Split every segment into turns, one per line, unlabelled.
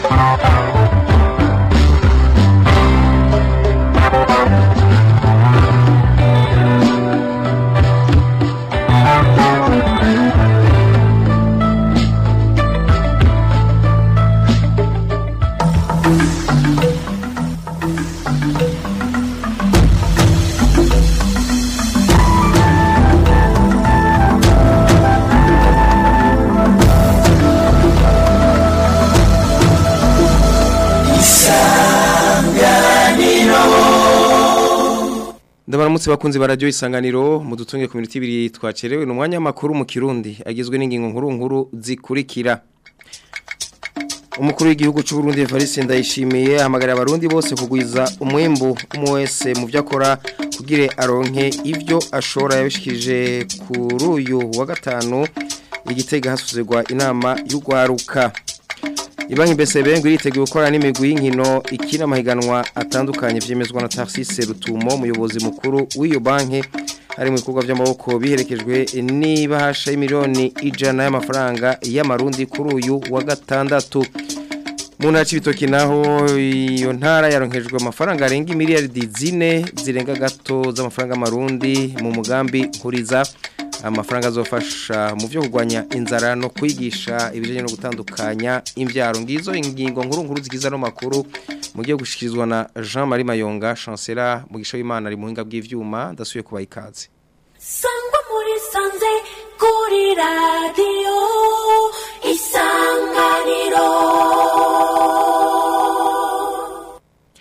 Ndabaramutse bakunzi barajyo isanganiro mudutunge ku minota ibiri twacerewe n'umwanya makuru mu Kirundi agizwe n'ingingo nkuru nkuru zikurikira Umukuru w'igihugu cy'u Burundi Evariste Ndayishimiye hamagara abarundi bose kugwiza umwimbu umwe wese mu byo akora kugire aronke ivyo ashora yabishikije kuri uyu wa gatanu igitega hasuzirwa inama y'ugwaruka Ibanki BCB ngo iriteguye gukora n'imigwi y'inkino ikina amahiganwa atandukanye vyemezwa na Tarsise Rutumo umuyobozi mukuru w'iyo banki hari mu bikorwa by'amaboko biherekejwe n'ibahasha y'imiliyoni ijana y'amafaranga y'amarundi kuri uyu wa gatandatu mu ntara y'ibitoki naho iyo ntara yaronkejwe amafaranga arenga miliyaridi zine zirenga gato z'amafaranga y'amarundi mu mugambi nkuriza amafaranga azofasha mu byo kurwanya inzara no kwigisha ibijyanye no gutandukanya imbyaro ngizo ingingo nkuru nkuru zigize ano makuru mu gihe gushikirizwa na Jean Marie Mayonga chancellor mu gisho y'Imana ari muhinga bw'ivyuma ndasuye kuba ikaze
Sangwa muri sanze kuri radio isanganiro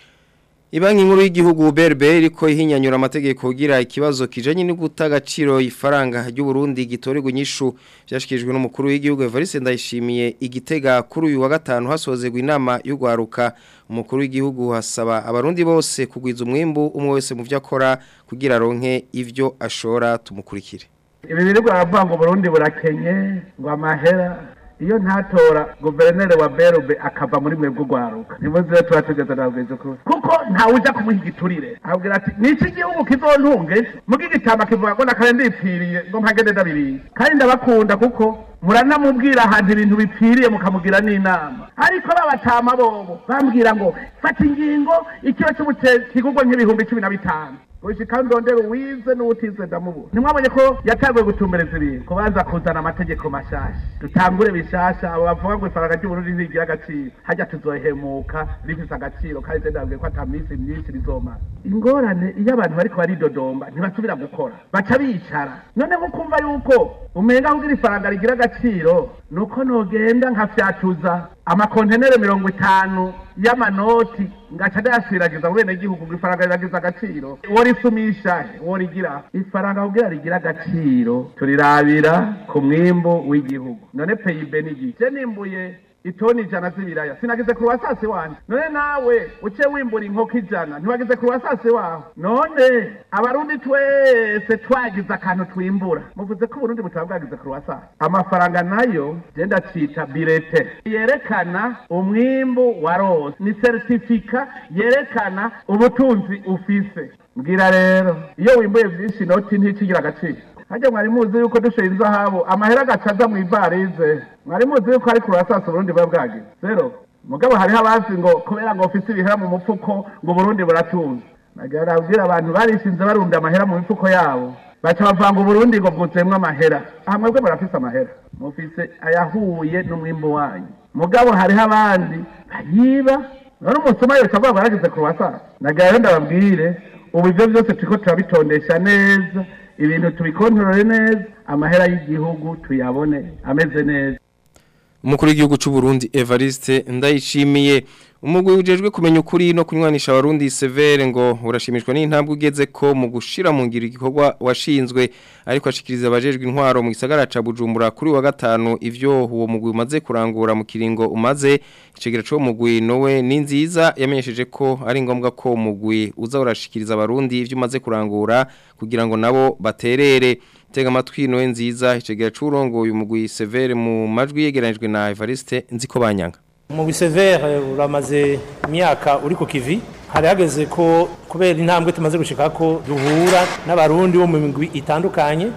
Ibanki nkuru y'igihugu BRB iriko ihinyanyura amategeko kugira ikibazo kijanye no gutagaciro ifaranga ry'u Burundi gitorerwa inyishu byashikijwe n'umukuru w'igihugu Evariste Ndayishimiye igitega kuri uyu wa gatanu hasozerwa inama y'ugwaruka umukuru w'igihugu hasaba abarundi bose kugwiza umwimbu umwe wese mu byo akora kugira ronke ivyo ashora tumukurikire
ibi birirwa baravuga ngo Burundi burakenye ngo amahera iyo ntatora guverineri wa berube akava muri mwebwe ugwaruka nimuze tuba tugeze nabwiza ukuri kuko ntawe uja kumuha igiturire abwira ati niki igihugu kizontunge muga igitama kivuga ngo nakare ndipfiriye ngo mpagende ndabiriye kandi ndabakunda kuko muranamubwira ahantu ibintu bipfiriye mukamugira n'inama ariko babatama bobo bambwira ngo fata ingingo ikiro cy'ubute kigurwa nk'ibihumbi cumi na bitanu ushika ndondero wize n'utize ndamubura nimwabonye ko yatanguye gutumbereza ibintu kubanza kuzana amategeko mashasha dutangure bishasha abo bavuga ngo ifaranga ry'uburundi ntigira agaciro hajya tuzohemuka rifise agaciro kandi je ndabwiye ko ata minsi myinshi rizomara ingorane iyo abantu bariko baridodomba ntibasubira gukora baca bicara none nko kumva yuko umenga kugira ifaranga rigira agaciro nuko nogenda nkafyatuza amakontenere mirongo itanu y'amanoti ngaca ndayashwiragiza mu benegihugu ngo ifaranga riragize agaciro worisumisha worigira ifaranga kugira rigira agaciro turirabira ku mwimbu w'igihugu none peyibe n'igi je nimbuye itoni ijana z'ibiraya sinagize ku wasasi wanje none nawe uce wimbura inkoko ijana ntiwagize ku wasasi wawe none abarundi twese twagize akantu twimbura muvuze ko uburundi butaba bwagize ku wasasi amafaranga nayo je ndacita birete yerekana umwimbu wa rose ni certifica yerekana ubutunzi ufise mbwira rero iyo wimbuye vyinshi inoti nticigira agaciro hajya mwari muzi yuko dushoye inzahabu amahera agaca aza mu ivarize mwari muzi yuko ari kurasasa uburundi buba bwagize zero mugabo hariho abazi ngo kubera ngo ufise ibihera mu mupfuko ngo uburundi buratunze nagira nabwira abantu barishinze barunda amahera mu mifuko yabo baca bavanga uburundi ngo bwuzemwo amahera aha mwebwe murafise amahera mufise ayahuye n'umwimbu wanyu mugabo hariho abandi bayiba none umusoma yose avuga ngo yaragize kurasasa nagira rero ndababwire ubu ivyo vyose turiko turabitondesha neza ibintu tubikontorore neza amahera y'igihugu tuyabone ameze neza
umukuru w'igihugu cy'u Burundi Evariste Ndayishimiye umugwi ujejwe kumenya ukuri no kunywanisha abarundi severe ngo urashimishwa n'intambwe ugeze ko mu gushira mu ngiro igikorwa washinzwe ariko ashikiriza abajejwe intwaro mu gisagara ca Bujumbura kuri wa gatanu ivyo uwo mugwi umaze kurangura mu kiringo umaze icegera cyo mugwi nowe ni nziza yamenyesheje ko ari ngombwa ko umugwi uza urashikiriza abarundi ivyo umaze kurangura kugira ngo nabo baterere tega amatwi nowe nziza icegera c'urongo uyu mugwi severe mu majwi yegeranijwe na Evariste nziko banyanga
mu bisevere uramaze imyaka uri ku kivi hari hageze ko kubera intambwe tumaze gushika ko duhura n'abarundi bo mu migwi itandukanye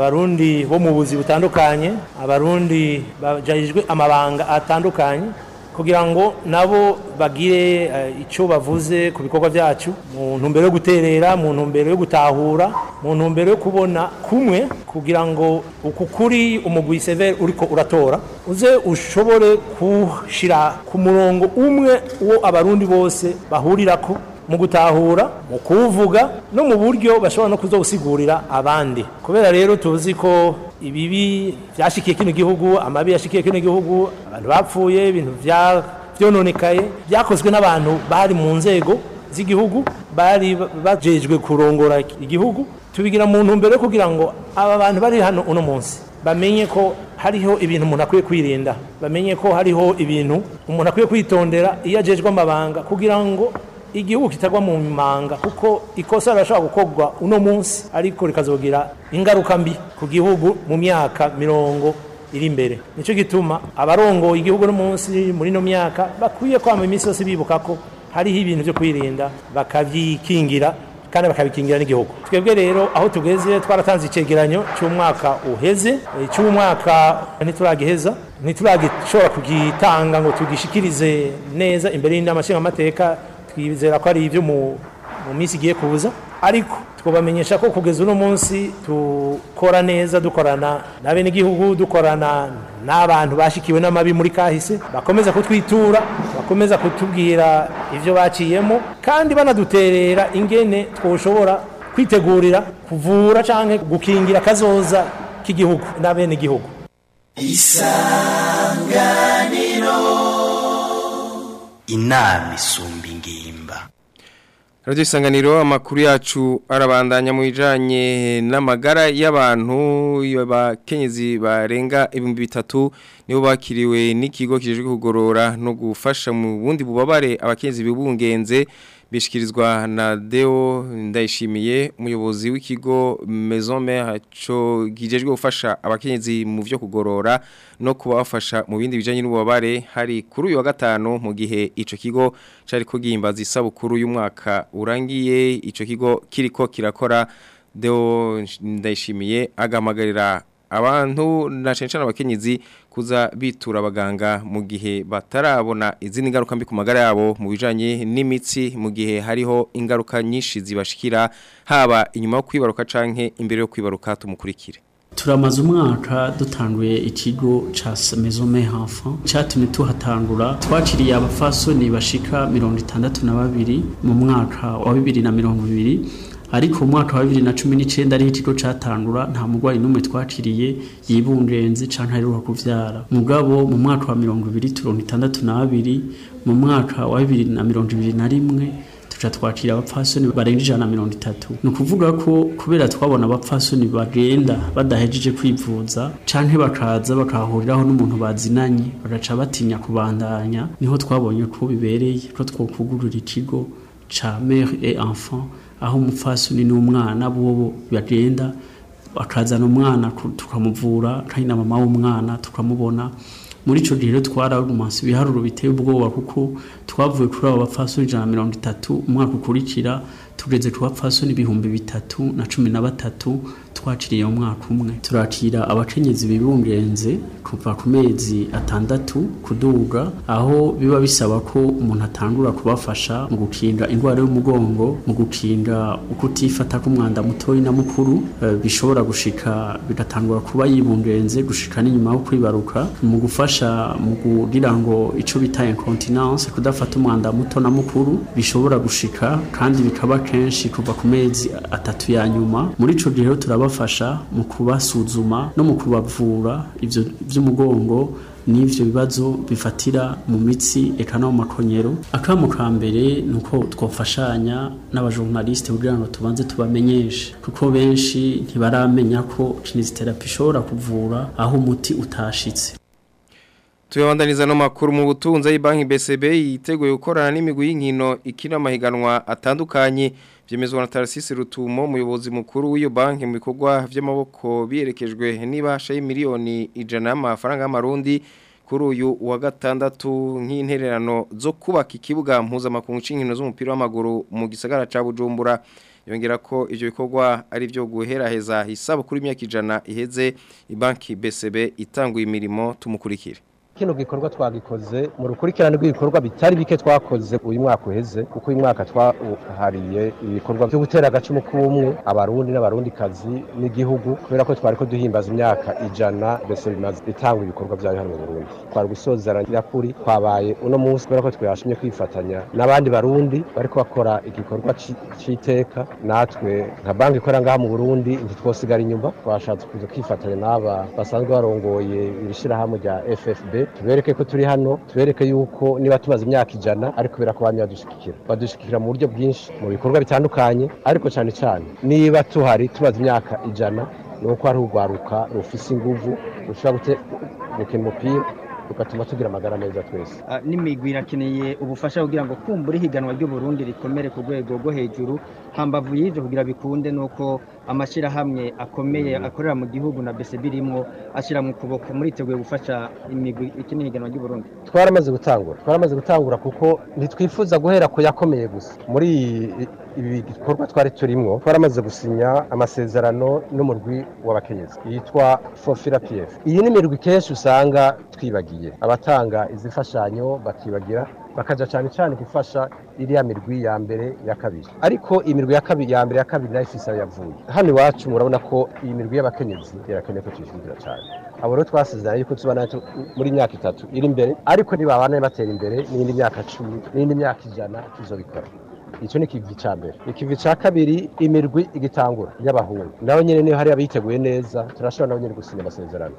abarundi bo mu buzi butandukanye abarundi bajejwe amabanga atandukanye kugira ngo nabo bagire eh, icyo bavuze ku bikorwa byacu mu ntumbero yo guterera mu ntumbero yo gutahura mu ntumbero yo kubona kumwe kugira ngo uku kuri umugwi severe uriko uratora uze ushobore kushira ku murongo umwe uwo abarundi bose bahurirako mu gutahura mu kuwuvuga no mu buryo bashobora no kuzowusigurira abandi kubera rero tuzi ko ibibi byashikiye kino gihugu amabi yashikiye kino gihugu abantu bapfuye ibintu bya byononekaye byakozwe n'abantu bari mu nzego z'igihugu bari bajejwe kurongora igihugu tubigira mu ntumbero yo kugira ngo aba bantu bari hano uno munsi bamenye ko hariho ibintu umuntu akwiye kwirinda bamenye ko hariho ibintu umuntu akwiye kwitondera iyo ajejwe amabanga kugira ngo igihugu kitagwa mu manga kuko ikosa rirashobora gukorwa uno munsi ariko rikazogira ingaruka mbi ku gihugu mu myaka mirongo iri imbere nicyo gituma abarongoye igihugu no munsi muri ino myaka bakwiye kwama iminsi yose bibuka ko hariho ibintu byo kwirinda bakabyikingira kandi bakabikingira n'igihugu twebwe rero aho tugeze twaratanze icegeranyo cy'umwaka uheze eh, cy'umwaka ntituragiheza ntituragishobora kugitanga ngo tugishikirize neza imbere y'inama nshingamateka twizera ko ari ibyo mu mu minsi igiye kuza ariko twabamenyesha ko kugeza uno munsi dukora neza dukorana na bene igihugu dukorana n'abantu bashikiwe n'amabi muri kahise bakomeza kutwitura bakomeza kutubwira ibyo baciyemo kandi banaduterera ingene twoshobora kwitegurira kuvura cyangwa gukingira akazoza k'igihugu na bene igihugu
inama isumba ingimba
Radio Isanganiro amakuru yacu arabandanya mu bijanye n'amagara y'abantu y'abakenyezi barenga ibihumbi bitatu nibo bakiriwe n'ikigo kijejwe kugorora no gufasha mu bundi bubabare abakenyezi bibungenze bishikirizwa na Deo Ndayishimiye umuyobozi w'ikigo Maison Mère cyo gijejwe gufasha abakenyezi mu byo kugorora no kubafasha mu bindi bijanye n'ububabare hari kuri uyu wa gatanu mu gihe ico kigo cari ko gihimbaza isabukuru y'umwaka urangiye ico kigo kiriko kirakora Deo Ndayishimiye agamagarira abantu na censhana abakenyezi kuza bitura abaganga mu gihe batarabona izindi ngaruka mbi ku magara yabo mu bijanye n'imitsi mu gihe hariho ingaruka nyinshi zibashikira haba inyuma yo kwibaruka canke imbere yo kwibaruka tumukurikire
turamaze umwaka dutanguye ikigo ca Maison Mère Enfant cyatumye tuhatangura twakiriye abafasoni bashika mirongo itandatu na babiri mu mwaka wa bibiri na mirongo ibiri ariko mu mwaka wa bibiri na cumi n'icyenda ariho ikigo catangura nta murwayi n'umwe twakiriye yibungenze canke aheruka kuvyara mugabo mu mwaka wa mirongo ibiri turongo itandatu na babiri mu mwaka wa bibiri na mirongo ibiri na rimwe tuca twakira abapfasoni barenga ijana na mirongo itatu ni ukuvuga ko kubera twabona abapfasoni bagenda badahejeje kwivuza canke bakaza bakahuriraho n'umuntu bazinanye bagaca batinya kubandanya niho twabonye ko bibereye ko twokugurura ikigo ca mère et enfant aho umupfasoni n'umwana bobo bagenda bakazana umwana ku- tukamuvura kandi na mama w'umwana tukamubona muri ico gihe rero twararumanse ibiharuro biteye ubwoba kuko twavuye kuri abo bapfasoni ijana na mirongo itatu umwaka ukurikira tugeze ku bapfasoni ibihumbi bitatu na cumi na batatu twakiriye mu mwaka umwe turakira abakenyezi bibungenze kuva ku mezi atandatu kuduga aho biba bisaba ko umuntu atangura kubafasha mu gukinga indwara y'umugongo mu gukinga ukutifata k'umwanda mutoyi na mukuru eh, bishobora gushika bigatangura kuba yibungenze gushika n'inyuma yo kwibaruka mu gufasha mu kugira ngo ico bita incontinence kudafata umwanda muto na mukuru bishobora gushika kandi bikaba kenshi kuva ku mezi atatu ya nyuma muri ico gihe rero turabafasha mu kubasuzuma no mu kubavura ivyo vy'umugongo n'ivyo bibazo bifatira mu mitsi eka no mu makonyero akamo ka mbere ni uko twafashanya n'abajournaliste kugira ngo tubanze tubamenyeshe kuko benshi ntibaramenya ko kinesiterapi ishobora kuvura aho umuti utashitse
Tuyabandaniza no makuru mu butunza y'banki BCB yiteguye gukorana n'imigwi y'inkino ikina amahiganwa atandukanye byemezwa na Tarcisse Rutumo umuyobozi mukuru w'iyo banki mu bikorwa by'amaboko biyerekejwe n'ibasha y'imiliyoni ijana y'amafaranga y'amarundi kuri uyu wa gatandatu nk'intererano zo kubaka ikibuga mpuzamakungu c'inkino z'umupira w'amaguru mu gisagara ca Bujumbura yongera ko ivyo bikorwa ari byo guheraheza hisabo kuri imyaka ijana iheze ibanki BCB itanguye imirimo tumukurikire
kino gikorwa twagikoze mu rukurikirane rw'ibikorwa bitari bike twakoze uyu mwaka uheze kuko uyu mwaka twahariye ibikorwa byo gutera agacumu k'ubumwe abarundi n'abarundikazi n'igihugu kubera ko twari ko duhimbaza imyaka ijana mbese bimaze bitanga ibikorwa byayo hano mu Burundi twari gusozera nyakuri twabaye uno munsi kubera ko twashimye kwifatanya n'abandi barundi bariko bakora igikorwa ci- c'iteka natwe nka banki ikorera ngaha mu Burundi ntitwosigara inyuma twashatse kuza kwifatanya n'aba basanzwe barongoye ibishirahamwe rya FFB tubereke ko turi hano tubereke yuko niba tumaze imyaka ijana ariko kubera ko bamye badushigikira badushigikira mu buryo bwinshi mu bikorwa bitandukanye ariko cyane cyane niba tuhari tumaze imyaka ijana ni uko hari urwaruka rufise inguvu rushobora gute- gukina umupira rugatuma tugira amagara meza twese
Ah, n'imigwi irakeneye ubufasha kugira ngo kumbura ihiganwa ry'uburundi rikomere ku rwego rwo hejuru hambavu y'ivyo kugira bikunde nuko amashyirahamwe akomeye akorera mu gihugu na bese birimwo ashyira mu kuboko muriteguye gufasha imigwi ikina ihiganwa ry'uburundi
twaramaze gutangura twaramaze gutangura kuko ntitwifuza guhera ku yakomeye gusa muri iyi- ibi bikorwa twari turimwo twaramaze gusinya amasezerano n'umurwi w'abakenyezi yitwa fofira pf iyi ni imirwi kenshi usanga twibagiye abatanga izi mfashanyo bakibagira bakaja cyane cyane gufasha iriya mirwi ya mbere ya kabiri ariko imirwi ya kabiri ya mbere ya kabiri nayo ifise aho yavuye hano iwacu murabona ko iyi mirwi y'abakenyezi irakeneye ko tuyishyigikira cyane abo rero twasezeranye yuko tubana muri myaka itatu iri imbere ariko nibabana batera imbere n'indi myaka cumi n'indi myaka ijana tuzobikora icyo ni ikivi cya mbere ikivi cya kabiri imirwi igitangura y'abahungu nabo nyine niyo hari abiteguye neza turashobora nabo nyine gusinya amasezerano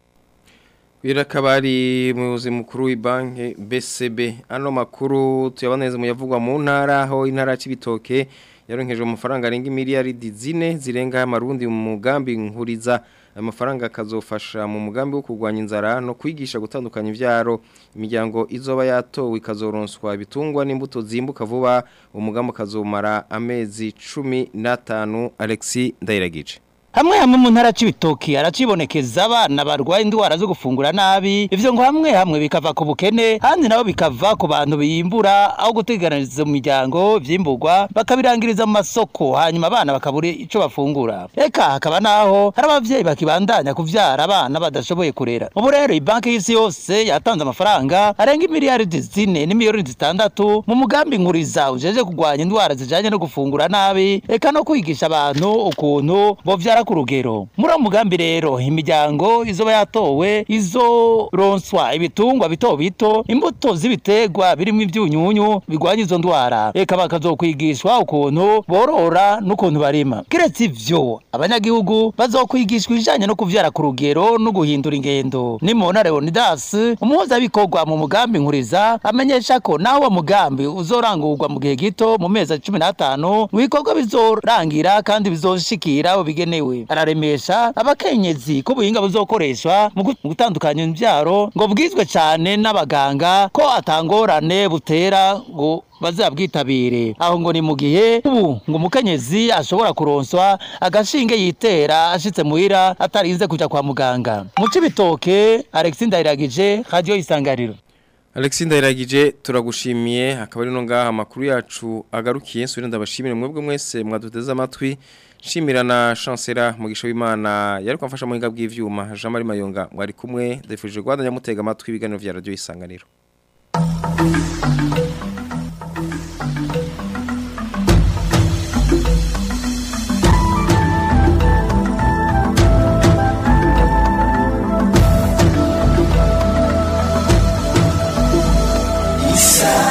Birakabari muyobozi mukuru w'ibanki BCB ano makuru tuyaboneze mu yavugwa mu ntara aho intara y'ibitoke yaronkeje amafaranga arenga miliyaridi zine zirenga amarundi mu mugambi nkuriza ayo mafaranga akazofasha mu mugambi wo kurwanya inzara no kwigisha gutandukanya ibyaro imiryango izoba yatowe ikazoronswa ibitungwa n'imbuto zimbuka vuba umugambi ukazomara amezi cumi n'atanu Alexis Ndayiragije
hamwe hamwe mu ntara c'ibitoki aracibonekeza abana barwaye indwara zo gufungura nabi ivyo ngo hamwe hamwe bikava ku bukene handi nabo bikava ku bantu biyimbura aho guteganiriza mu miryango vyimburwa bakabirangiriza mu masoko hanyuma abana bakabura ico bafungura eka hakaba naho hari abavyeyi bakibandanya kuvyara abana badashoboye kurera ubu rero ibanki y'isi yose yatanze amafaranga arenga imiliyaridi zine n'imiliyoni zitandatu mu mugambi nkuriza ujeje kurwanya indwara zijanye no gufungura nabi eka no kwigisha abantu ukuntu bovyara ku rugero muri uwo mugambi rero imiryango izoba yatowe izoronswa ibitungwa bito bito imbuto z'ibiterwa birimo ivyunyunyu bigwanya izo ndwara eka bakazokwigishwa ukuntu borora n'ukuntu barima kiretse ivyo abanyagihugu bazokwigishwa ibijanye no kuvyara ku rugero no guhindura ingendo nimubona leonidas umuhuzabikorwa mu mugambi nkuriza amenyesha ko naho uwo mugambi uzorangurwa mu gihe gito mu mezi cumi n'atanu ngo ibikorwa bizorangira kandi bizoshikira abo bigenewe araremesha abakenyezi ko ubuhinga buzokoreshwa mu gu- mu gutandukanya imbyaro ngo bwizwe cyane n'abaganga ko atangorane butera ngo bazabwitabire aho ngo ni mu gihe ubu ngo umukenyezi ashobora kuronswa agashinge yitera ashitse muhira atarinze kuja kwa muganga mu cibitoke Alexis Ndayiragije radio isanganiro
Alexis Ndayiragije turagushimiye akaba ari no ngaha amakuru yacu agarukiye nsubira ndabashimire mwebwe mwese mwaduteze amatwi shimira na chancellor mugisha w'Imana yari kwamfasha mu hinga bw'ivyuma Jean Marie Mayonga mwari kumwe ndefuje Rwanda mutega amatwi ibiganiro vya radio isanganiro
Isa